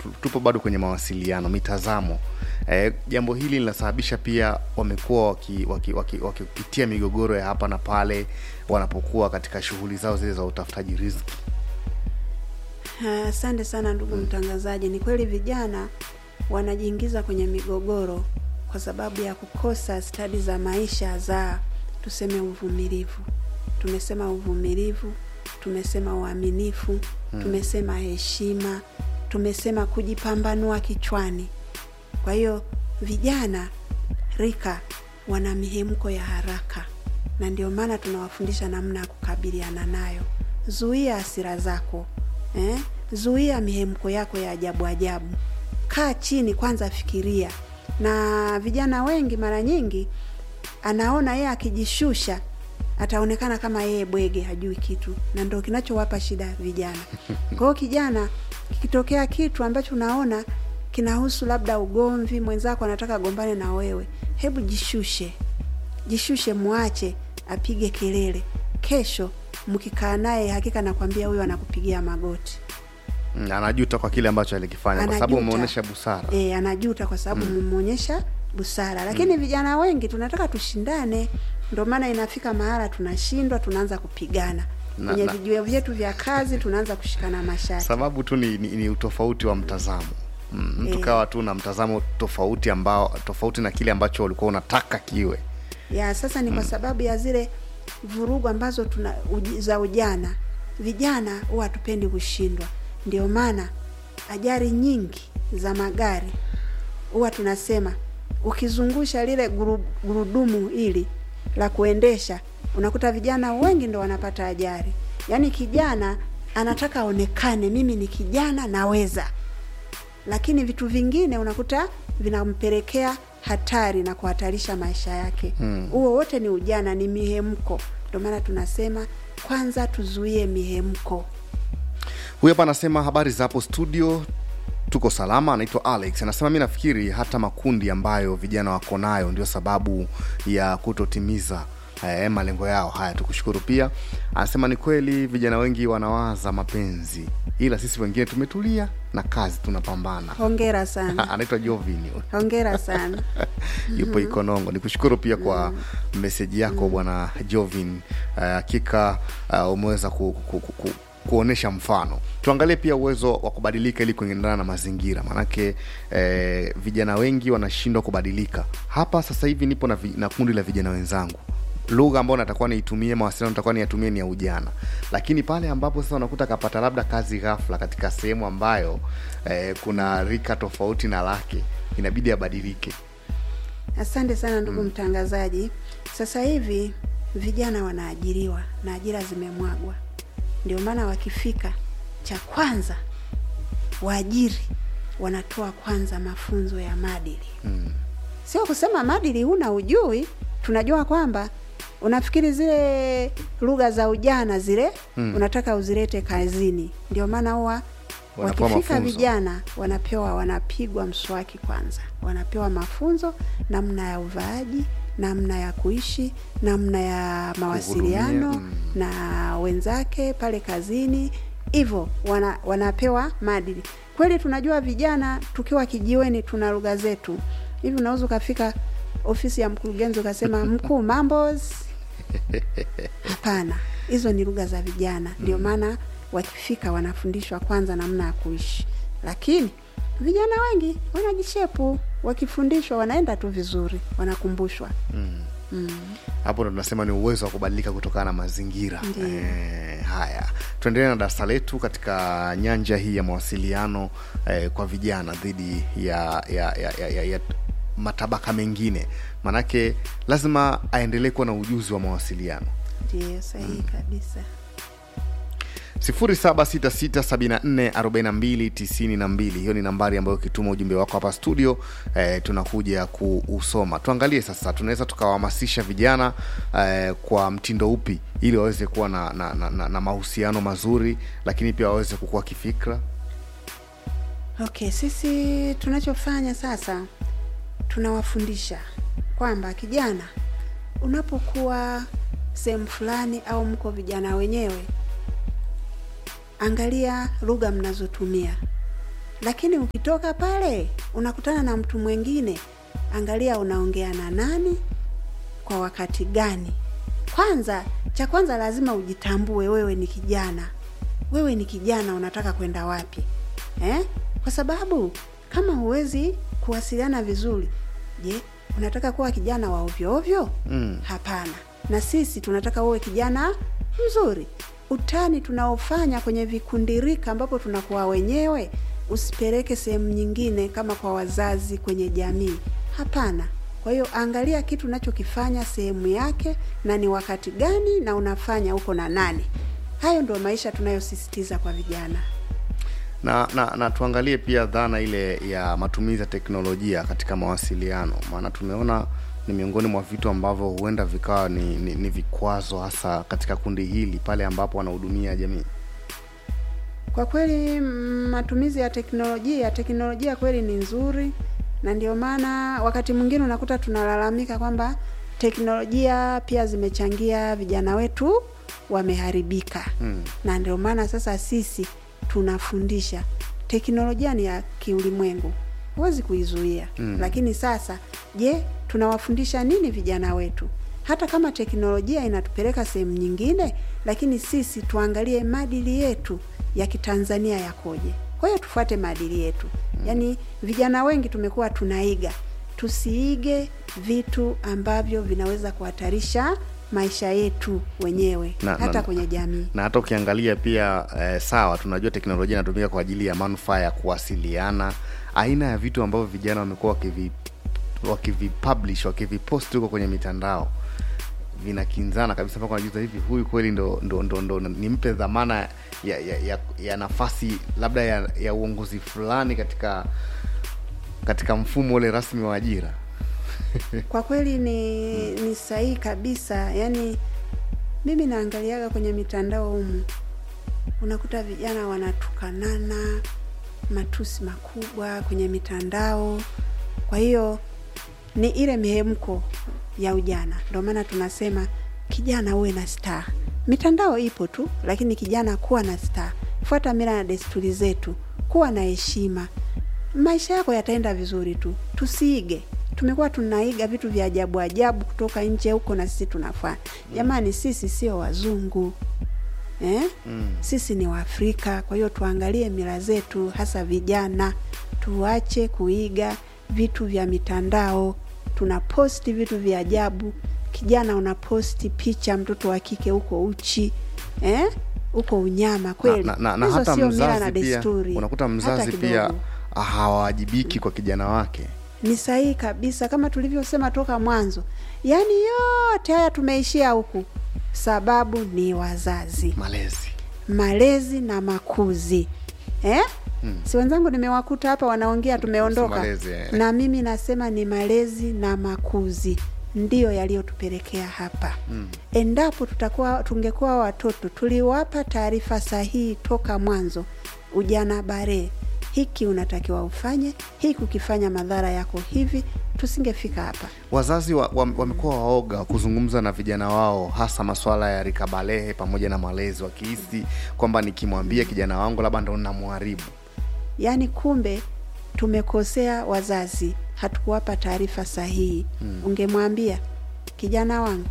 tu- tupo bado kwenye mawasiliano mitazamo eh, jambo hili linasababisha pia wamekuwa wakipitia waki, waki, wakipitia migogoro ya hapa na pale wanapokuwa katika shughuli zao zile za utafutaji riziki Ah, Asante sana ndugu mtangazaji. Ni kweli vijana wanajiingiza kwenye migogoro kwa sababu ya kukosa stadi za maisha za tuseme uvumilivu. Tumesema uvumilivu, tumesema uaminifu, tumesema heshima, tumesema kujipambanua kichwani. Kwa hiyo vijana rika wana mihemko ya haraka, na ndio maana tunawafundisha namna ya kukabiliana nayo. Zuia hasira zako eh? Zuia mihemko yako ya ajabu ajabu. Kaa chini kwanza, fikiria. Na vijana wengi mara nyingi anaona yeye akijishusha ataonekana kama yeye bwege, hajui kitu, na ndo kinachowapa shida vijana. Kwa hiyo kijana, kikitokea kitu ambacho unaona kinahusu labda ugomvi, mwenzako anataka agombane na wewe, hebu jishushe, jishushe, mwache apige kelele. Kesho mkikaa naye, hakika nakwambia huyo anakupigia magoti. Mm, anajuta kwa kile ambacho alikifanya kwa sababu Anajuta. umeonyesha busara E, anajuta kwa sababu mmeonyesha busara, lakini vijana wengi tunataka tushindane, ndio maana inafika mahala tunashindwa, tunaanza kupigana Na- kwenye na- vijiwe vyetu vya kazi, tunaanza kushikana mashati. sababu tu ni, ni, ni utofauti wa mtazamo mm, mtu Eh. kawa tu na mtazamo tofauti ambao tofauti na kile ambacho ulikuwa unataka kiwe ya sasa ni kwa sababu ya zile vurugu ambazo tuna uji, za ujana. Vijana huwa hatupendi kushindwa, ndio maana ajali nyingi za magari huwa tunasema ukizungusha lile guru- gurudumu hili la kuendesha, unakuta vijana wengi ndo wanapata ajali. Yaani kijana anataka aonekane, mimi ni kijana naweza, lakini vitu vingine unakuta vinampelekea hatari na kuhatarisha maisha yake. Huo wote ni ujana, ni mihemko. Ndio maana tunasema kwanza tuzuie mihemko. huyu hapa anasema habari za hapo studio tuko salama anaitwa alex anasema mi nafikiri hata makundi ambayo vijana wako nayo ndio sababu ya kutotimiza eh, malengo yao haya tukushukuru pia anasema ni kweli vijana wengi wanawaza mapenzi ila sisi wengine tumetulia na kazi tunapambana Hongera sana, anaitwa jovini hongera sana. yupo Ikonongo. Nikushukuru pia kwa meseji yako bwana Jovin. Uh, Hakika uh, umeweza ku, ku, ku, ku, kuonesha mfano. Tuangalie pia uwezo wa kubadilika ili kuendana na mazingira, maanake eh, vijana wengi wanashindwa kubadilika. Hapa sasa hivi nipo na, vi, na kundi la vijana wenzangu lugha ambayo natakuwa niitumie mawasiliano natakuwa niyatumie ni ya ujana lakini pale ambapo sasa unakuta kapata labda kazi ghafla katika sehemu ambayo eh, kuna rika tofauti na lake inabidi abadilike Asante sana ndugu mtangazaji. Sasa hivi vijana wanaajiriwa na ajira zimemwagwa, ndio maana wakifika, cha kwanza waajiri wanatoa kwanza mafunzo ya maadili mm. sio kusema maadili huna ujui. Tunajua kwamba unafikiri zile lugha za ujana zile Mm. unataka uzilete kazini, ndio maana huwa Wanapewa wakifika mafunzo. vijana wanapewa, wanapigwa mswaki kwanza, wanapewa mafunzo namna ya uvaaji, namna ya kuishi, namna ya mawasiliano mm. na wenzake pale kazini, hivyo wana, wanapewa maadili. Kweli tunajua vijana tukiwa kijiweni tuna lugha zetu hivi, unaweza ukafika ofisi ya mkurugenzi ukasema mkuu, mambos. Hapana, hizo ni lugha za vijana, ndio maana wakifika wanafundishwa kwanza namna ya kuishi, lakini vijana wengi wanajishepu, wakifundishwa wanaenda tu vizuri, wanakumbushwa. hapo ndo tunasema ni uwezo wa kubadilika kutokana na mazingira Ndiyo. eh, haya tuendelee na darasa letu katika nyanja hii ya mawasiliano eh, kwa vijana dhidi ya, ya, ya, ya, ya, ya matabaka mengine manake lazima aendelee kuwa na ujuzi wa mawasiliano Ndio sahihi kabisa. 0766744292 hiyo ni nambari ambayo ukituma ujumbe wako hapa studio eh, tunakuja kuusoma tuangalie sasa tunaweza tukawahamasisha vijana eh, kwa mtindo upi ili waweze kuwa na, na, na, na, na mahusiano mazuri lakini pia waweze kukua kifikra Okay, sisi tunachofanya sasa tunawafundisha kwamba kijana, unapokuwa sehemu fulani au mko vijana wenyewe, angalia lugha mnazotumia, lakini ukitoka pale unakutana na mtu mwingine, angalia unaongea na nani kwa wakati gani. Kwanza, cha kwanza lazima ujitambue, wewe ni kijana, wewe ni kijana, unataka kwenda wapi eh? Kwa sababu kama huwezi kuwasiliana vizuri, je, unataka kuwa kijana wa ovyo ovyo? Mm. Hapana. Na sisi tunataka uwe kijana mzuri. Utani tunaofanya kwenye vikundirika ambapo tunakuwa wenyewe, usipeleke sehemu nyingine kama kwa wazazi, kwenye jamii. Hapana. Kwa hiyo angalia kitu unachokifanya sehemu yake na ni wakati gani na unafanya uko na nani. Hayo ndio maisha tunayosisitiza kwa vijana. na, na na tuangalie pia dhana ile ya matumizi ya teknolojia katika mawasiliano, maana tumeona ni miongoni mwa vitu ambavyo huenda vikawa ni, ni, ni vikwazo hasa katika kundi hili pale ambapo wanahudumia jamii. Kwa kweli mm, matumizi ya teknolojia, teknolojia kweli ni nzuri, na ndio maana wakati mwingine unakuta tunalalamika kwamba teknolojia pia zimechangia vijana wetu wameharibika. Mm. Na ndio maana sasa sisi tunafundisha. Teknolojia ni ya kiulimwengu, huwezi kuizuia. Mm. Lakini sasa, je, tunawafundisha nini vijana wetu? Hata kama teknolojia inatupeleka sehemu nyingine, lakini sisi tuangalie maadili yetu ya Kitanzania yakoje. Kwa hiyo tufuate maadili yetu. Yaani vijana wengi tumekuwa tunaiga, tusiige vitu ambavyo vinaweza kuhatarisha maisha yetu wenyewe Na- hata na- kwenye jamii. na hata ukiangalia pia eh, sawa, tunajua teknolojia inatumika kwa ajili ya manufaa ya kuwasiliana. Aina ya vitu ambavyo vijana wamekuwa wakivi wakivipublish wakivipost huko kwenye mitandao vinakinzana kabisa, mpaka unajiuliza hivi, huyu kweli ndo, ndo, ndo, ndo nimpe dhamana ya, ya, ya, ya nafasi labda ya, ya uongozi fulani katika katika mfumo ule rasmi wa ajira. Kwa kweli ni ni sahihi kabisa. Yaani mimi naangaliaga kwenye mitandao humu, unakuta vijana wanatukanana matusi makubwa kwenye mitandao. Kwa hiyo ni ile mihemko ya ujana, ndio maana tunasema kijana uwe na staa. Mitandao ipo tu, lakini kijana kuwa na staa, fuata mila na desturi zetu, kuwa na heshima, maisha yako yataenda vizuri tu. Tusiige, tumekuwa tunaiga vitu vya ajabu ajabu kutoka nje huko, na sisi tunafanya. Jamani, sisi sio wazungu eh? Mm. Sisi ni Waafrika, kwa hiyo tuangalie mila zetu, hasa vijana. Tuache kuiga vitu vya mitandao. Tunaposti vitu vya ajabu. Kijana unaposti picha mtoto wa kike huko uchi eh? Uko unyama kweli. na, na, na Hizo hata sio mila na mzazi pia desturi. unakuta Hata mzazi pia kidogo. hawajibiki kwa kijana wake. Ni sahihi kabisa, kama tulivyosema toka mwanzo, yaani yote haya tumeishia huku, sababu ni wazazi, Malezi malezi na makuzi eh? Hmm. Si wenzangu nimewakuta hapa wanaongea, tumeondoka malezi, eh. na mimi nasema ni malezi na makuzi ndiyo yaliyotupelekea hapa. Mm. Endapo tutakuwa tungekuwa watoto tuliwapa taarifa sahihi toka mwanzo, ujana bare, hiki unatakiwa ufanye, hiki ukifanya madhara yako hivi, tusingefika hapa. wazazi wa, wa, wamekuwa waoga kuzungumza na vijana wao, hasa masuala ya rika balehe pamoja na malezi, wakihisi kwamba nikimwambia kijana wangu labda ndo namharibu. Yaani kumbe tumekosea wazazi, hatukuwapa taarifa sahihi. Ungemwambia kijana wangu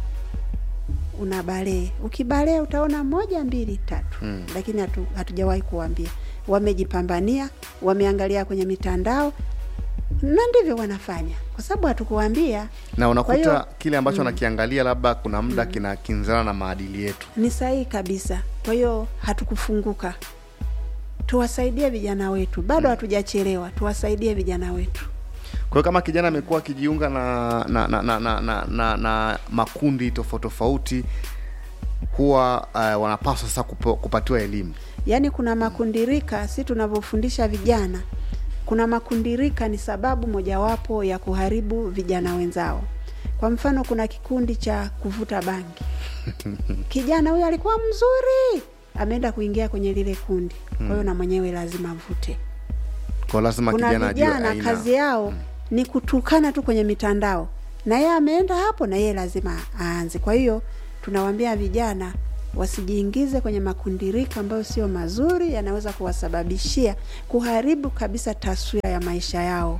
una balee, ukibalee utaona moja mbili tatu Mm. lakini hatu, hatujawahi kuwambia. Wamejipambania, wameangalia kwenye mitandao na ndivyo wanafanya, kwa sababu hatukuwambia. na unakuta Kwa hiyo- kile ambacho anakiangalia labda kuna muda kinakinzana na maadili yetu. Ni sahihi kabisa. Kwa hiyo hatukufunguka. Tuwasaidie vijana wetu, bado hatujachelewa. Tuwasaidie vijana wetu. Kwa hiyo kama kijana amekuwa akijiunga na na, na, na, na, na, na, na makundi tofauti tofauti, huwa uh, wanapaswa sasa kupo, kupatiwa elimu. Yaani kuna makundirika, si tunavyofundisha vijana, kuna makundirika ni sababu mojawapo ya kuharibu vijana wenzao. Kwa mfano, kuna kikundi cha kuvuta bangi. Kijana huyo alikuwa mzuri, ameenda kuingia kwenye lile kundi, kwa hiyo na mwenyewe lazima avute. Kwa lazima Kuna kijana ajue vijana aina. kazi yao ni kutukana tu kwenye mitandao, na yeye ameenda hapo, na yeye lazima aanze. Kwa hiyo tunawaambia vijana, wasijiingize kwenye makundirika ambayo sio mazuri, yanaweza kuwasababishia kuharibu kabisa taswira ya maisha yao.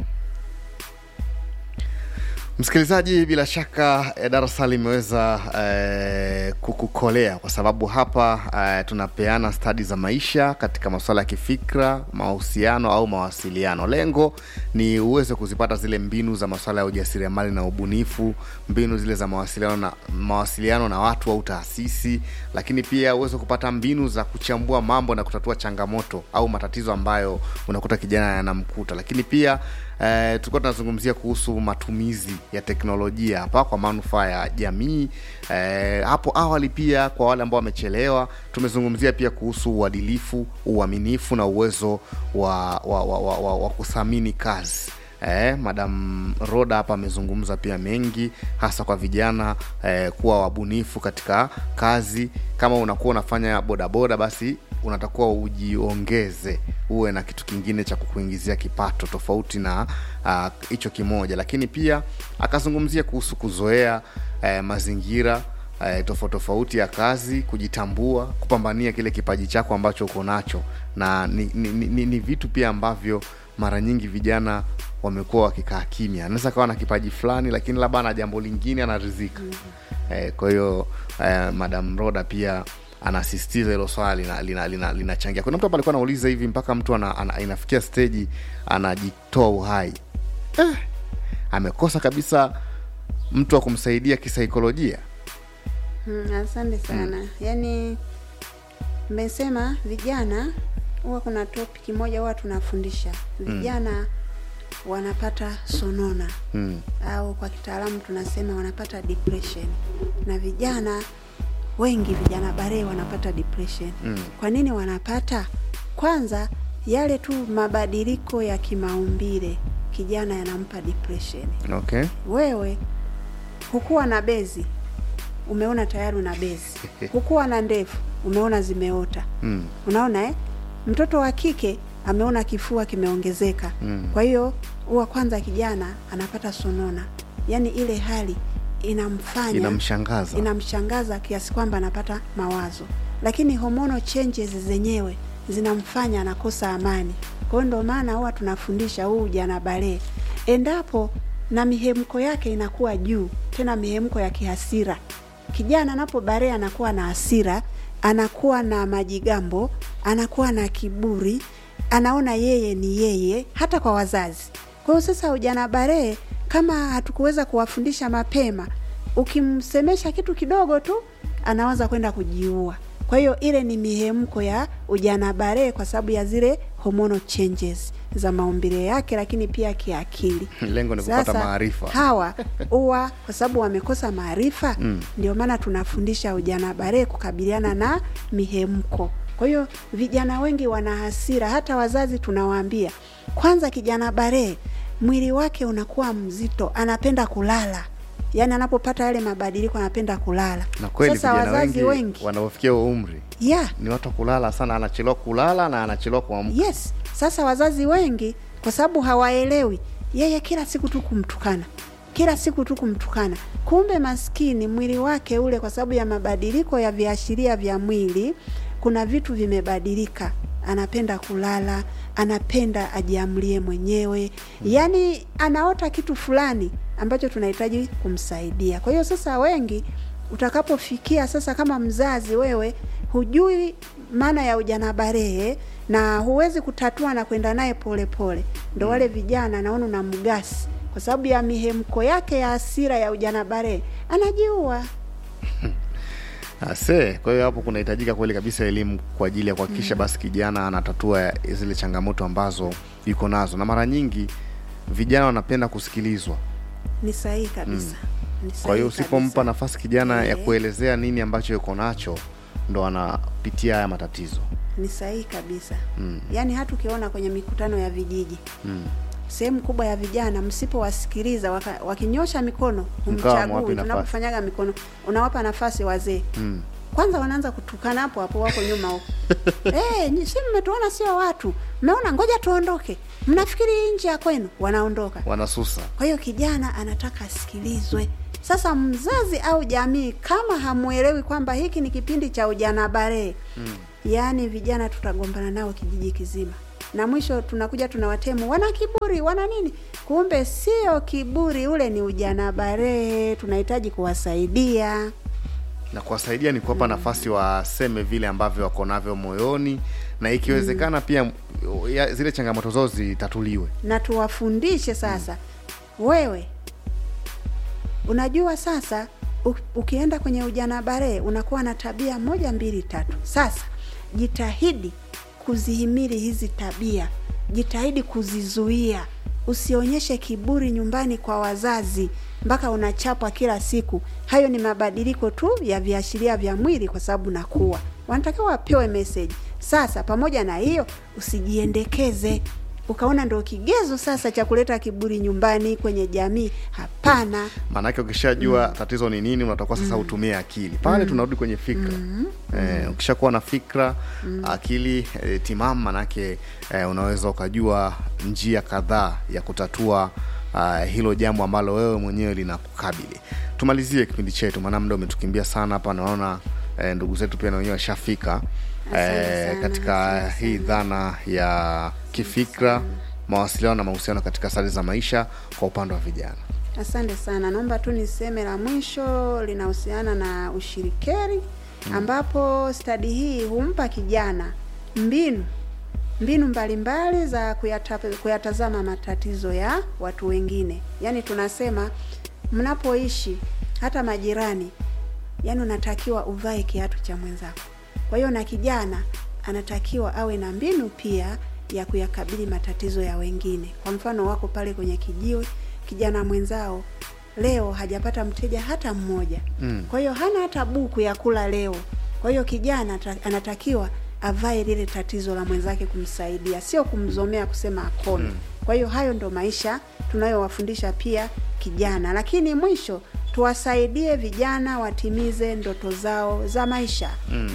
Msikilizaji, bila shaka eh, darasa limeweza eh, kukukolea kwa sababu hapa eh, tunapeana stadi za maisha katika masuala ya kifikra, mahusiano au mawasiliano. Lengo ni uweze kuzipata zile mbinu za masuala ya ujasiriamali na ubunifu, mbinu zile za mawasiliano na mawasiliano na watu au taasisi, lakini pia uweze kupata mbinu za kuchambua mambo na kutatua changamoto au matatizo ambayo unakuta kijana yanamkuta, lakini pia Eh, tulikuwa tunazungumzia kuhusu matumizi ya teknolojia hapa kwa manufaa ya jamii. Eh, hapo awali pia kwa wale ambao wamechelewa, tumezungumzia pia kuhusu uadilifu, uaminifu na uwezo wa, wa, wa, wa, wa, wa kuthamini kazi. Eh, Madam Roda hapa amezungumza pia mengi hasa kwa vijana eh, kuwa wabunifu katika kazi. Kama unakuwa unafanya bodaboda, basi unatakuwa ujiongeze, uwe na kitu kingine cha kukuingizia kipato tofauti na hicho uh, kimoja. Lakini pia akazungumzia kuhusu kuzoea eh, mazingira eh, tofauti tofauti ya kazi, kujitambua, kupambania kile kipaji chako ambacho uko nacho, na ni, ni, ni, ni vitu pia ambavyo mara nyingi vijana wamekuwa wakikaa kimya. Anaweza kawa na kipaji fulani, lakini labda ana jambo lingine anarizika. mm -hmm. Eh, kwa hiyo eh, Madam Roda pia anasisitiza hilo swala linachangia lina, lina, lina kuna mtu hapa alikuwa anauliza hivi mpaka mtu ana, ana, inafikia steji anajitoa uhai eh, amekosa kabisa mtu wa kumsaidia kisaikolojia. Hmm, asante sana hmm. Yaani mmesema vijana, huwa kuna topic moja huwa tunafundisha vijana hmm. wanapata sonona hmm. au kwa kitaalamu tunasema wanapata depression na vijana wengi vijana bare wanapata depression mm. Kwa nini wanapata? Kwanza yale tu mabadiliko ya kimaumbile kijana yanampa depression. Okay. Wewe hukuwa na bezi, umeona tayari una bezi hukuwa na ndevu, umeona zimeota mm. Unaona eh? Mtoto wa kike ameona kifua kimeongezeka mm. Kwa hiyo huwa kwanza kijana anapata sonona, yaani ile hali inamfanya inamshangaza inamshangaza kiasi kwamba anapata mawazo, lakini hormonal changes zenyewe zinamfanya anakosa amani. Kwa hiyo ndio maana huwa tunafundisha huu ujana balee, endapo na mihemko yake inakuwa juu, tena mihemko ya kihasira. Kijana anapo balee anakuwa na hasira, anakuwa na majigambo, anakuwa na kiburi, anaona yeye ni yeye, hata kwa wazazi. Kwa hiyo sasa ujana balee kama hatukuweza kuwafundisha mapema, ukimsemesha kitu kidogo tu anaanza kwenda kujiua. Kwa hiyo ile ni mihemko ya ujana bare, kwa sababu ya zile hormonal changes za maumbile yake, lakini pia kiakili. Lengo ni kupata maarifa. Hawa huwa kwa sababu wamekosa maarifa mm. Ndio maana tunafundisha ujana bare kukabiliana na mihemko. Kwa hiyo vijana wengi wana hasira, hata wazazi tunawaambia kwanza, kijana bare mwili wake unakuwa mzito, anapenda kulala. Yaani anapopata yale mabadiliko anapenda kulala. Na kweli Sasa vijana wazazi wengi, wengi wanaofikia umri yeah, ni watu wa kulala sana, anachelewa kulala na anachelewa kuamka. yes. Sasa wazazi wengi kwa sababu hawaelewi, yeye kila siku tu kumtukana, kila siku tu kumtukana. Kumbe maskini mwili wake ule, kwa sababu ya mabadiliko ya viashiria vya mwili, kuna vitu vimebadilika anapenda kulala, anapenda ajiamlie mwenyewe, yaani anaota kitu fulani ambacho tunahitaji kumsaidia. Kwa hiyo sasa, wengi utakapofikia sasa, kama mzazi wewe hujui maana ya ujana barehe na huwezi kutatua na kwenda naye polepole, ndo wale vijana naona na mgasi kwa sababu ya mihemko yake ya hasira ya ujana barehe anajiua. Ase, kwa hiyo hapo kunahitajika kweli kabisa elimu kwa ajili ya kuhakikisha basi kijana anatatua zile changamoto ambazo yuko nazo, na mara nyingi vijana wanapenda kusikilizwa. Ni sahihi kabisa. Ni Kwa hiyo sahihi usipompa kabisa. nafasi kijana ya Eh. kuelezea nini ambacho yuko nacho, ndo anapitia haya matatizo. Ni sahihi kabisa. Yaani hata ukiona kwenye mikutano ya vijiji Mm. sehemu kubwa ya vijana msipowasikiliza waka- wakinyosha mikono Mkawa mwapwi humchagui. nafasi. Tunapofanyaga mikono unawapa nafasi wazee Mm. kwanza wanaanza kutukana hapo hapo, wako nyuma huko eh, nyi- si mmetuona sio watu, mmeona, ngoja tuondoke, mnafikiri hii nchi ya kwenu, wanaondoka. Wanasusa. Kwa hiyo kijana anataka asikilizwe, Sasa mzazi au jamii kama hamwelewi kwamba hiki ni kipindi cha ujana barehe mm. yaani vijana tutagombana nao kijiji kizima, na mwisho tunakuja tunawatemu, wana kiburi, wana nini. Kumbe sio kiburi, ule ni ujana barehe, tunahitaji kuwasaidia. na kuwasaidia ni kuwapa nafasi waseme vile ambavyo wako navyo moyoni na ikiwezekana pia ya, zile changamoto zao zitatuliwe na tuwafundishe sasa. Wewe unajua sasa, u- ukienda kwenye ujana barehe unakuwa na tabia moja mbili tatu. Sasa jitahidi kuzihimili hizi tabia, jitahidi kuzizuia, usionyeshe kiburi nyumbani kwa wazazi mpaka unachapwa kila siku. Hayo ni mabadiliko tu ya viashiria vya mwili, kwa sababu nakuwa wanatakiwa wapewe message. Sasa pamoja na hiyo, usijiendekeze ukaona ndo kigezo sasa cha kuleta kiburi nyumbani kwenye jamii. Hapana. maanake ukishajua tatizo ni nini unatakiwa sasa utumie akili pale tunarudi kwenye fikra eh, ukishakuwa na fikra akili eh, timamu manake eh, unaweza ukajua njia kadhaa ya kutatua uh, hilo jambo ambalo wewe mwenyewe linakukabili tumalizie kipindi chetu maana muda umetukimbia sana hapa naona eh, ndugu zetu pia na wenyewe washafika Asante eh, sana, katika asante hii dhana ya kifikra mawasiliano na mahusiano katika stadi za maisha kwa upande wa vijana Asante sana. Naomba tu niseme la mwisho linahusiana na ushirikeri, ambapo stadi hii humpa kijana mbinu mbinu mbalimbali za kuyata, kuyatazama matatizo ya watu wengine. Yaani tunasema mnapoishi hata majirani, yaani unatakiwa uvae kiatu cha mwenzako. Kwa hiyo na kijana anatakiwa awe na mbinu pia ya kuyakabili matatizo ya wengine. Kwa mfano, wako pale kwenye kijiwe, kijana mwenzao leo hajapata mteja hata mmoja Mm. kwa hiyo hana hata buku ya kula leo. Kwa hiyo kijana ata- anatakiwa avae lile tatizo la mwenzake kumsaidia, sio kumzomea kusema akome. Kwa hiyo hayo ndo maisha tunayowafundisha pia kijana, lakini mwisho tuwasaidie vijana watimize ndoto zao za maisha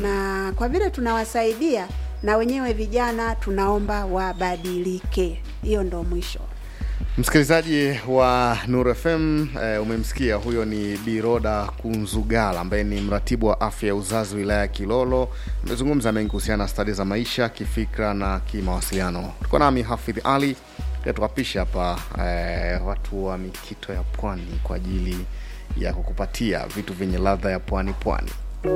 na kwa vile tunawasaidia na wenyewe vijana tunaomba wabadilike. Hiyo ndo mwisho. Msikilizaji wa Nuru FM eh, umemsikia huyo ni Biroda Kunzugala ambaye ni mratibu wa afya ya uzazi wilaya ya Kilolo. Amezungumza mengi kuhusiana na stadi za maisha kifikra na kimawasiliano. Tuko nami Hafidh Ali pia tukapisha hapa eh, watu wa mikito ya pwani kwa ajili ya kukupatia vitu vyenye ladha ya pwani pwani.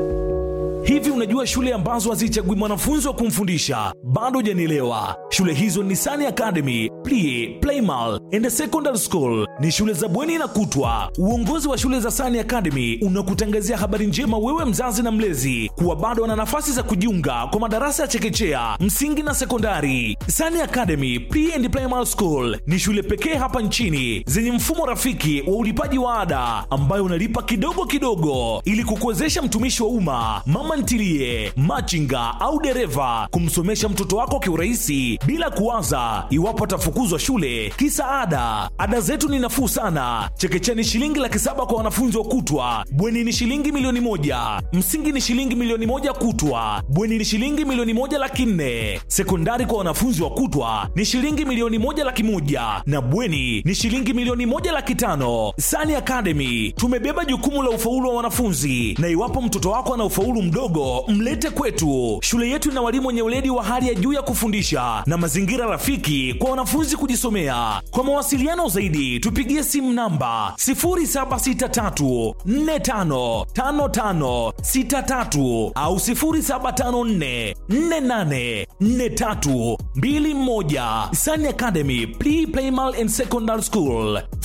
Hivi unajua shule ambazo hazichagui mwanafunzi wa kumfundisha? Bado hujanielewa. Shule hizo ni Sani Academy, Plie, Playmal and Secondary School. Ni shule za bweni na kutwa. Uongozi wa shule za Sani Academy unakutangazia habari njema wewe mzazi na mlezi kuwa bado wana nafasi za kujiunga kwa madarasa ya chekechea, msingi na sekondari. Sani Academy Pre and Primary School ni shule pekee hapa nchini zenye mfumo rafiki wa ulipaji wa ada ambayo unalipa kidogo kidogo ili kukuwezesha mtumishi wa umma, mama ntilie, machinga au dereva kumsomesha mtoto wako kiurahisi bila kuwaza iwapo atafukuzwa shule kisa ada. Ada zetu ni nafuu sana. Chekechea ni shilingi laki saba kwa wanafunzi wa kutwa, bweni ni shilingi milioni moja, msingi ni shilingi milioni moja kutwa, bweni ni shilingi milioni moja laki nne, sekondari kwa wanafunzi wa kutwa ni shilingi milioni moja laki moja na bweni ni shilingi milioni moja laki tano. Sani Academy tumebeba jukumu la ufaulu wa wanafunzi, na iwapo mtoto wako ana ufaulu mdogo, mlete kwetu. Shule yetu ina walimu wenye weledi wa hali ya juu ya kufundisha na mazingira rafiki kwa wanafunzi kujisomea. Kwa mawasiliano zaidi, tupigie simu namba 0763455563 au 0754484321. Sani Academy Pre Primal and Secondary School